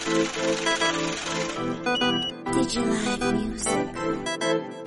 Digilive Music.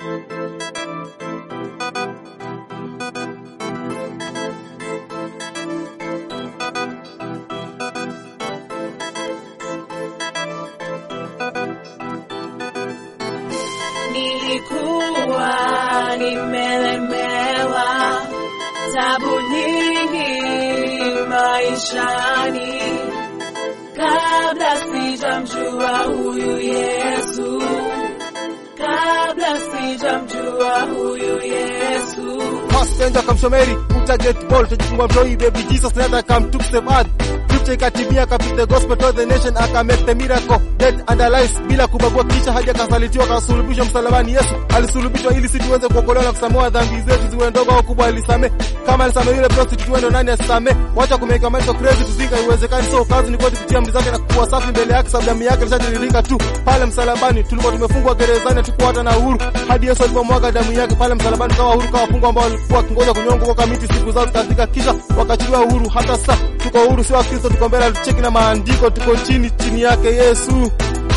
Nilikuwa nimelemewa, tabu nyingi maishani, kabla sijamjua huyu Yesu, kabla sijamjua huyu Yesu. Passenger kamshomeri uta get ball tujifunga mtoi baby Jesus let her come took the earth Scripture ikatimia akapit the gospel to the nation aka make the miracle dead and alive bila kubagua kisha hadi akasalitiwa akasulubishwa msalabani Yesu alisulubishwa ili sisi tuweze kuokolewa na kusamehewa dhambi zetu ziwe ndogo au kubwa alisamee kama alisamee yule prostitute tuende nani asisamee wacha kumeka maisha crazy tuzinga iwezekani so kazi ni kwetu kutia amri zake na kuwa safi mbele yake sababu damu yake ilishatiririka tu pale msalabani tulikuwa tumefungwa gerezani hatukuwa hata na uhuru hadi Yesu alipomwaga damu yake pale msalabani kama uhuru kama wafungwa ambao walikuwa wakingoja kunyongwa kwa miti siku zao zikafika kisha wakachiliwa uhuru hata sasa tuko uhuru sio Wakristo tuko mbele tucheki na maandiko tuko chini chini yake Yesu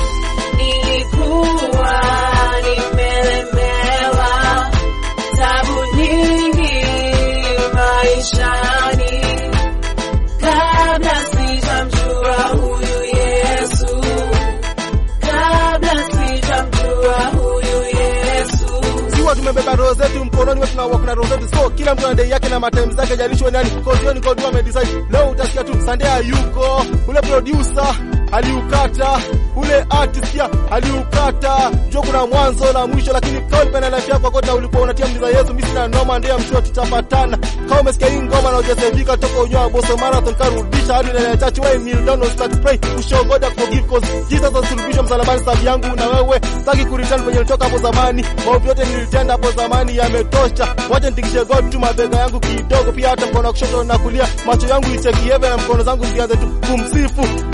Nilikuwa nimelemewa, tabu nyingi maishani, kabla sijamjua huyu Yesu, kabla sijamjua huyu Yesu. Siwa tumebeba roho zetu mkononi wetu na walk na roho zetu so kila mtu ana dai yake na matime zake jalishwe nani cause hiyo ni code ame decide leo utasikia tu Sunday hayuko ule producer aliukata ule artist pia aliukata jua kuna mwanzo na mwisho lakini kama ulipenda life yako kote ulikuwa unatia mliza Yesu mimi sina noma ndio msho tutapatana kama umesikia hii ngoma na hujasevika toka unyoa boso marathon karudisha hadi na church wewe kneel down and start pray ushow God forgive cause Jesus asulubishwa msalabani sababu yangu na wewe sitaki kureturn kwenye nilitoka hapo zamani maovu yote nilitenda hapo zamani yametosha wacha nitikishe God tu mabega yangu kidogo pia hata mkono wa kushoto na kulia macho yangu icheki heaven na mkono zangu zianze tu kumsifu